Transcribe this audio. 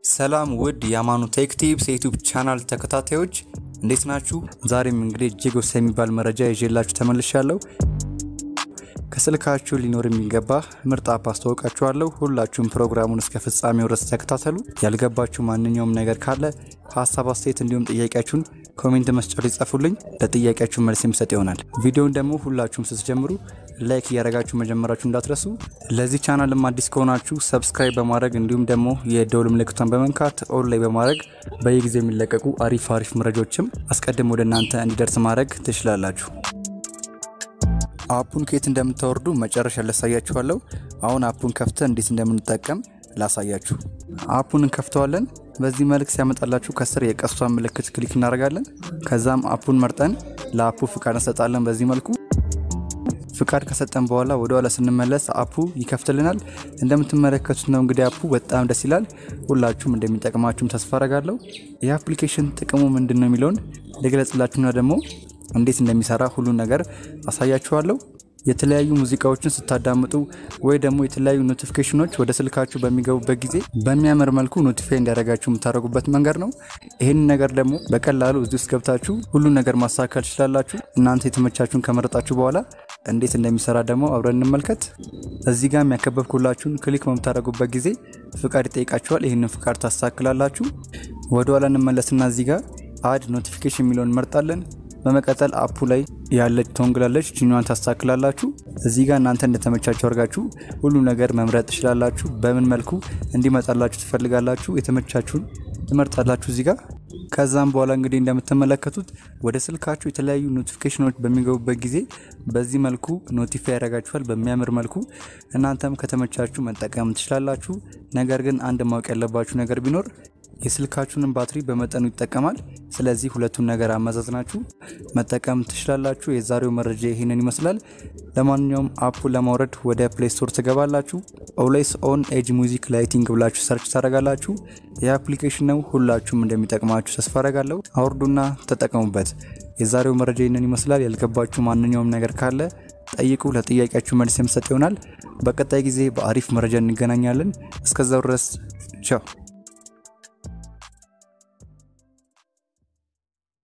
ሰላም ውድ የአማኑ ቴክ ቲፕስ የዩቲዩብ ቻናል ተከታታዮች እንዴት ናችሁ? ዛሬም እንግዲህ እጅግ ወሳኝ የሚባል መረጃ ይዤላችሁ ተመልሻለሁ። ከስልካችሁ ሊኖር የሚገባ ምርጥ አፕ አስተዋውቃችኋለሁ። ሁላችሁም ፕሮግራሙን እስከ ፍጻሜው ድረስ ተከታተሉ። ያልገባችሁ ማንኛውም ነገር ካለ ሀሳብ፣ አስተያየት እንዲሁም ጥያቄያችሁን ኮሜንት መስጫው ሊጻፉልኝ ለጥያቄያችሁ መልስ የምሰጥ ይሆናል። ቪዲዮውን ደግሞ ሁላችሁም ስትጀምሩ ላይክ እያደረጋችሁ መጀመራችሁ እንዳትረሱ። ለዚህ ቻናልም አዲስ ከሆናችሁ ሰብስክራይብ በማድረግ እንዲሁም ደግሞ የደውል ምልክቷን በመንካት ኦን ላይ በማድረግ በየጊዜው የሚለቀቁ አሪፍ አሪፍ መረጃዎችም አስቀድሞ ወደ እናንተ እንዲደርስ ማድረግ ትችላላችሁ። አፑን ከየት እንደምታወርዱ መጨረሻ ላሳያችኋለሁ። አሁን አፑን ከፍተን እንዴት እንደምንጠቀም ላሳያችሁ። አፑን እንከፍተዋለን። በዚህ መልክ ሲያመጣላችሁ ከስር የቀስቷን ምልክት ክሊክ እናደርጋለን። ከዛም አፑን መርጠን ለአፑ ፍቃድ እንሰጣለን። በዚህ መልኩ ፍቃድ ከሰጠን በኋላ ወደ ኋላ ስንመለስ አፑ ይከፍትልናል። እንደምትመለከቱት ነው እንግዲህ አፑ በጣም ደስ ይላል። ሁላችሁም እንደሚጠቅማችሁም ተስፋ አረጋለሁ። ይህ አፕሊኬሽን ጥቅሙ ምንድን ነው የሚለውን ልግለጽላችሁና ደግሞ እንዴት እንደሚሰራ ሁሉን ነገር አሳያችኋለሁ። የተለያዩ ሙዚቃዎችን ስታዳምጡ ወይ ደግሞ የተለያዩ ኖቲፊኬሽኖች ወደ ስልካችሁ በሚገቡበት ጊዜ በሚያምር መልኩ ኖቲፋይ እንዲያደርጋችሁ የምታደርጉበት መንገድ ነው። ይህን ነገር ደግሞ በቀላሉ እዚህ ውስጥ ገብታችሁ ሁሉን ነገር ማሳካል ትችላላችሁ። እናንተ የተመቻችሁን ከመረጣችሁ በኋላ እንዴት እንደሚሰራ ደግሞ አብረን እንመልከት። እዚህ ጋር የሚያከበብኩላችሁን ክሊክ በምታደርጉበት ጊዜ ፍቃድ ይጠይቃችኋል። ይህንን ፍቃድ ታሳክላላችሁ። ወደኋላ እንመለስና እዚህ ጋር አድ ኖቲፊኬሽን የሚለውን እንመርጣለን። በመቀጠል አፑ ላይ ያለች ቶንግላለች ጂኒዋን ታስተካክላላችሁ። እዚህ ጋር እናንተ እንደተመቻችሁ አድርጋችሁ ሁሉ ነገር መምረጥ ትችላላችሁ። በምን መልኩ እንዲመጣላችሁ ትፈልጋላችሁ የተመቻችሁን ትመርጣላችሁ እዚህ ጋር። ከዛም በኋላ እንግዲህ እንደምትመለከቱት ወደ ስልካችሁ የተለያዩ ኖቲፊኬሽኖች በሚገቡበት ጊዜ በዚህ መልኩ ኖቲፋይ ያደርጋችኋል በሚያምር መልኩ። እናንተም ከተመቻችሁ መጠቀም ትችላላችሁ። ነገር ግን አንድ ማወቅ ያለባችሁ ነገር ቢኖር የስልካችሁንም ባትሪ በመጠኑ ይጠቀማል። ስለዚህ ሁለቱን ነገር አመዛዝናችሁ መጠቀም ትችላላችሁ። የዛሬው መረጃ ይህንን ይመስላል። ለማንኛውም አፑ ለማውረድ ወደ ፕሌይ ስቶር ትገባላችሁ። ኦልዌይስ ኦን ኤጅ ሙዚክ ላይቲንግ ብላችሁ ሰርች ታደርጋላችሁ። የአፕሊኬሽን ነው። ሁላችሁም እንደሚጠቅማችሁ ተስፋ አደርጋለሁ። አውርዱና ተጠቀሙበት። የዛሬው መረጃ ይህንን ይመስላል። ያልገባችሁ ማንኛውም ነገር ካለ ጠይቁ። ለጥያቄያችሁ መልስ የምሰጥ ይሆናል። በቀጣይ ጊዜ በአሪፍ መረጃ እንገናኛለን። እስከዛው ድረስ ቻው።